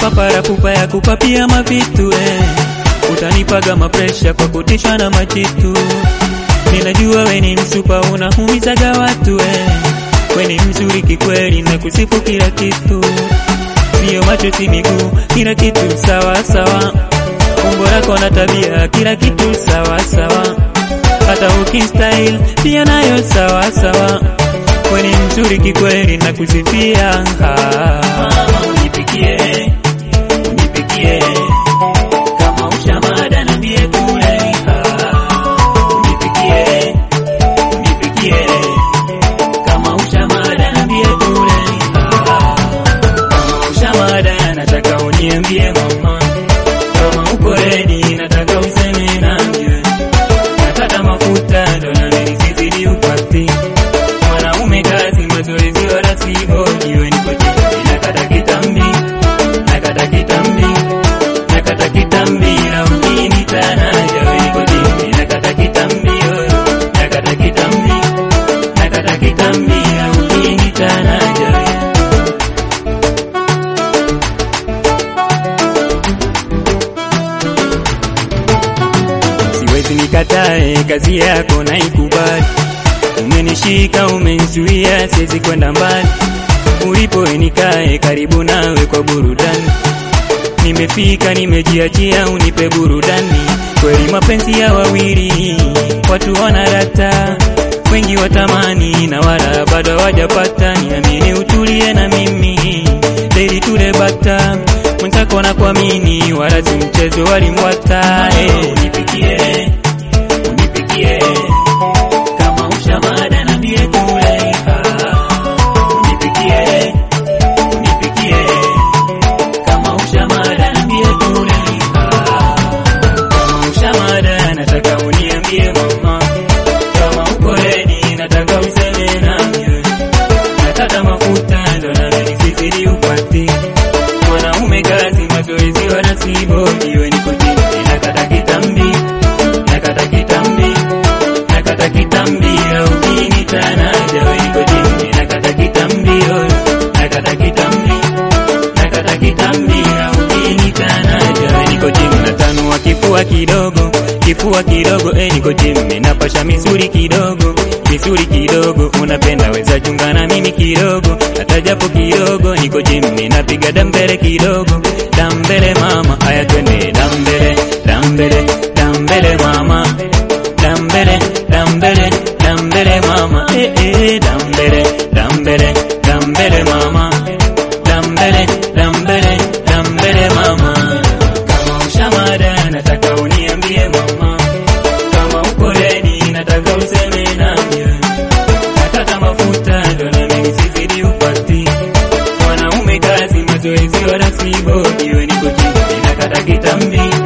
papara pupa ya kupapia mavitu eh. Utanipaga mapresha kwa kutishwa na machitu. Ninajua we ni msupa unahumizaga watu eh. We ni mzuri kikweli na kusifu kila kitu, sio macho si miguu, kila kitu sawa sawa. Umbo lako na tabia, kila kitu sawa sawa, hata ukistyle pia nayo sawa sawa. We ni mzuri kikweli na kusifia. Mama unipikie, unipikie kama ushamada na mie kule. Unipikie, unipikie kama ushamada na mie kule. Kama ushamada nataka uniambie mama, kama uko ready nataka useme nami. Nataka mafuta ndo na mimi sizidi upati mwanaume kazi mazoezi wala si bodi, we niko chini nakata kitambi, nakata kitambi, nakata kitambi na mjini tanaja, we niko chini nakata kitambi, oh, nakata kitambi, nakata kitambi na mjini tanaja, we. Siwezi nikatae kazi yako naikubali, umenishika umenizuia, siwezi kwenda mbali. Ulipo nikae karibu nawe kwa burudani, nimefika nimejiachia, unipe burudani. Kweli mapenzi ya wawili watu wanarata, wengi watamani na wala bado hawajapata. Niamini utulie na mimi daily tule bata mwenzako na kuamini, wala si mchezo walimwata. Hey, unipikie unipikie kama ushamada na mie kule. Unipikie unipikie kama ushamada na mie kule. Kama ushamada nataka uniambie mama, kama uko ready nataka useme nami. Nataka mafuta ndo na mimi sizidi upati mwanaume kazi mazoezi wala si bodi, we niko chini nakata kitambi, nakata kitambi, nakata kitambi au mimi tanaja, we niko chini nakata kitambi, oh, nakata kitambi, nakata kitambi au mimi tanaja, we niko chini natanua kifua kidogo, kifua kidogo, eh, niko chini napasha misuli kidogo misuli kidogo, unapenda weza chunga na mimi kidogo, hata japo kidogo, niko chini napiga dambele kidogo, dambele mama, aya twende dambele, dambele, dambele mama, dambele, dambele, dambele mama, eh eh, dambele, dambele, dambele mama, dambele, dambele, dambele mama. Kama ushamada nataka uniambie mama, kama uko ready nataka useme nami. Nataka mafuta ndo na mimi sizidi upati mwanaume kazi mazoezi wala si bodi, we niko chini nakata kitambi,